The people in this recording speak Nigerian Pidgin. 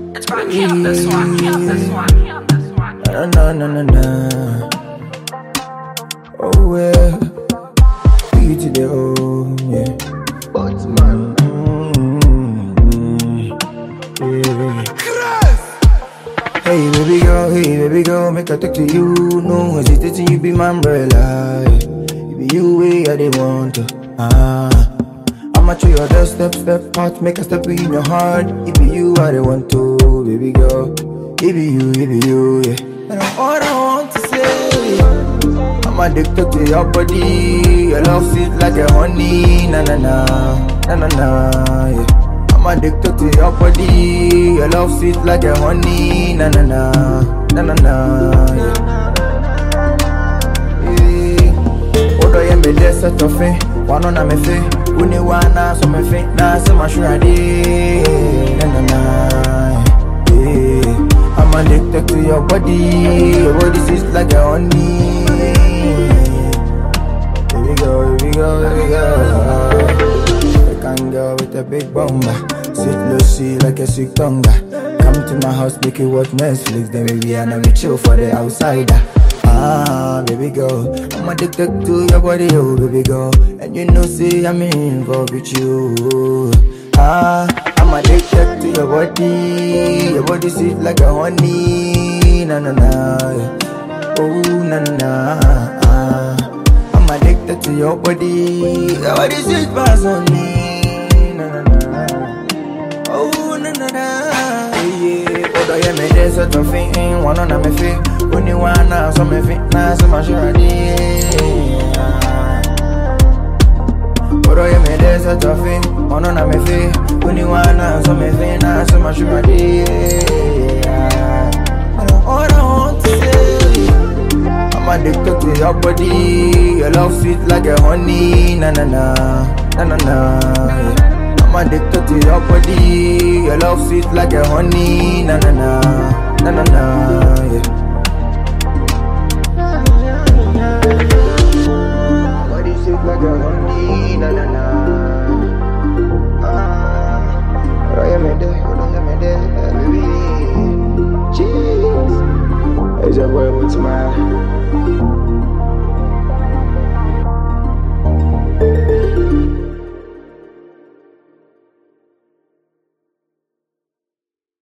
It's rock on this one, on this one, on this one. Na na na na na. Oh yeah, be to the home, yeah. But man, mm, yeah. Hey baby girl, hey baby girl, make I talk to you. No hesitating, you be my umbrella. It be you way I they want to. Ah, I'ma show your the step, step out, make a step in your heart. It be you I they want to, baby girl. It be you, it be you, yeah. And all I want to say, I'm addicted to your body. Your love sweet like a honey, na na na, na na na, yeah. I'm addicted to your body. Your love sweet like a honey, na na na, na na na, yeah. yeah. Odo ye me de set of it, one on a me fe, uni wana so me fe, na se ma shura de, na na na, yeah. I'm addicted to your body, your body sweet like a honey. Here we go, here we go, here we go. African girl with a big bumper. Sweet Lucy like a sweet tonga. Come to my house, make it watch Netflix. Then maybe I know we chill for the outsider. Ah, baby girl, I'm addicted to your body, oh baby girl. And you know, see, I'm involved with you. Ah, I'm addicted to your body. Your body sweet like a honey. Na na na, oh na na na. Ah. I'm addicted to your body. Your body sweet pass on me. Na na na. Oh na na na. Yeah, yeah. Odo ye me de so to fin. One on me fi. Only one na so me fi. Na so ma sure di. Odo ye me de so to fin. One on me fi. Only one na so me fi. Na so ma sure di. All I want to say. I'm addicted to your body. Your love sweet like a honey. Na na na, na na na. yeah. I'm addicted to your body. Your love sweet like a honey. Na na na, na na na. Yeah. Body sweet like a honey. Na na na. Ah, Odo ye me de, odo ye me de, baby. Cheese. It's your boy with my